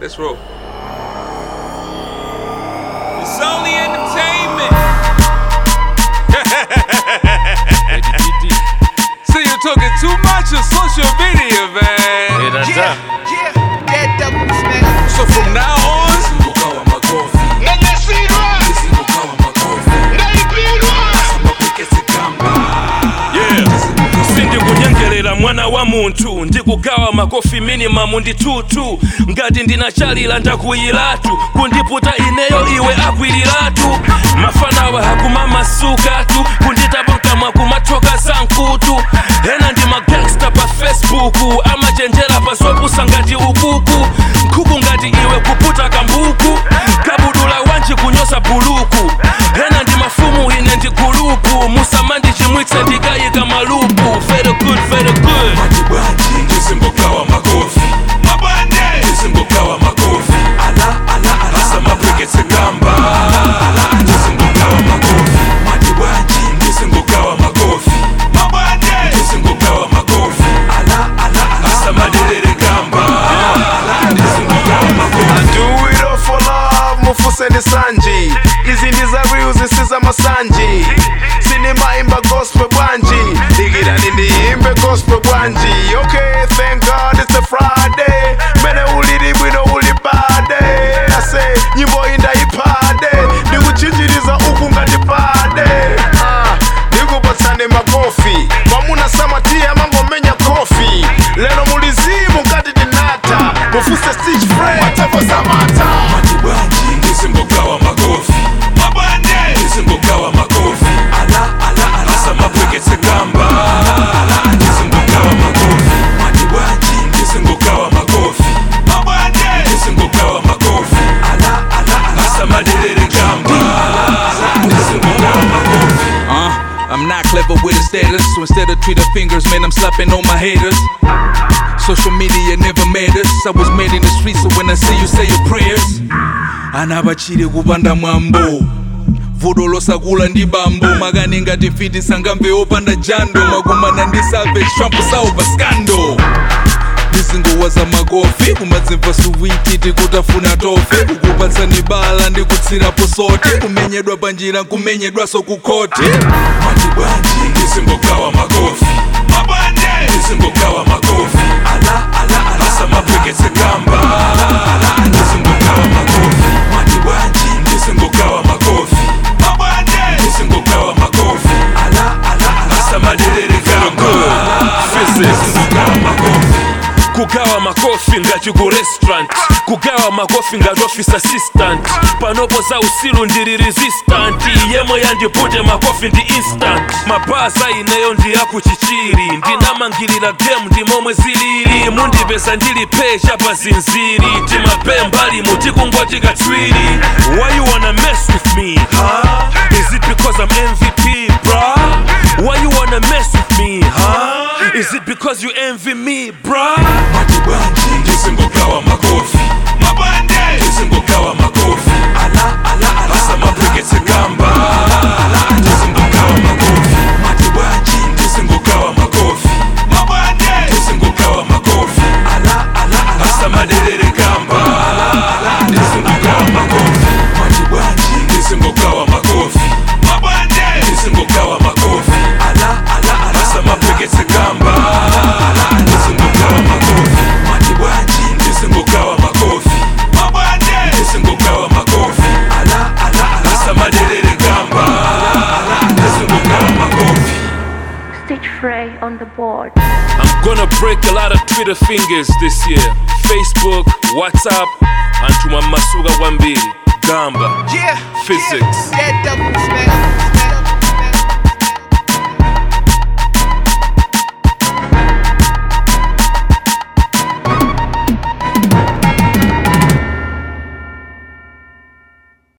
Let's roll. It's only entertainment. See, you're talking too much on social media, man. Yeah, that double smack. So from now on, Yeah. sindikujengerera mwana wa munthu ndikugawa makofi minimamu ndi tutu ngati ndinachalira ndakuyiratu kundiputa ineyo iwe akwiliratu mafanawa hakumamasukatu kunditapa mkamwa kumathoka za nkutu ena ndi magangsta pa facebook amachenjera pa zopusa ngati ukuku nkhuku ngati iwe kuputa kambuku kabudula wanji kunyoza buluku ena ndi mafumu ine ndi gulupu musamandi chimwitse ndikayika malupu very good very good ndisimbogawa makofi ndisimbogawa makofi asamapweketse gamba ndisimbogawa makofi ndisimbogawa makofi ndisimbogawa makofi asamaderere gamba ndisimbogawa makofi do it all for love mufuse ndi sanji izi ndi za real zisiza masanji sinimaimba gospel bwanji dikirani ndiyimbe gospel bwanji okay thank god it's a friday mene ulili bwino uli bade ase nyimbo iyi ndayipade ndikuchinjiriza uku ngati pade Ah, ndikupatsani makofi mwamuna samatiya mangomenya kofi lero mulizimu ngati tinata mufuse stitch friend tepo samata ndisimbogawa makofi ndisimbogawa makofi asamapweketse gamba ndisimbogawa makofi ndisimbogawa makofi ndisimbogawa makofi asamaderere gamba ndisimbogawa makofi uh, I'm not clever with a status, so instead of Twitter fingers, man, I'm slapping on my haters. Social media never made us. I was made in the streets, so when I see you, say your prayers. anabachire kupanda mwambo vuto losakula ndi bambo makani ngati fiti sangamve opanda jando makumana ndi savage trump saupa scando ndizingowa za makofi kumadzimva suwiti tikutafuna tofe kukupatsani bala ndikutsirapo sote kumenyedwa panjira nkumenyedwaso kukhoti ndisimbogawa makofi ndisimbogawa makofi asamapweketse gamba ndisimbogawa makofi ndisimbogawa makofi ndisimbogawa makofi asamaderere gamba ndisimbogawa makofi kugawa makofi ngati ku restaurant kugawa makofi ngati office assistant panopo za usilu ndili resistant yemwe yandipute makofi ndi instant mabaza ineyo ndi akuchichiri ndinamangirira game ndi momwe zilili mundipeza ndili pecha pa zinziri timapembali mutikungoti katswiri why you wanna mess with me huh? is it because i'm mvp bruh why you wanna mess with me huh? is it because you envy me bruh ndisimbogawa makofi ndisimbogawa makofi asamapweketse gamba ndisimbogawa makofi ndisimbogawa makofi ndisimbogawa makofi asamaderere gamba ndisimbogawa makofi ndisimbogawa makofi ndisimbogawa makofi asamapweketse gamba ndisimbogawa makofi ndisimbogawa makofi ndisimbogawa makofi asamaderere gamba ndisimbogawa makofi Stitch Frey on the board. I'm gonna break a lot of Twitter fingers this year. Facebook, WhatsApp, antuma masuka kwambiri. Gamba, Yeah, Physics. yeah, that double smack.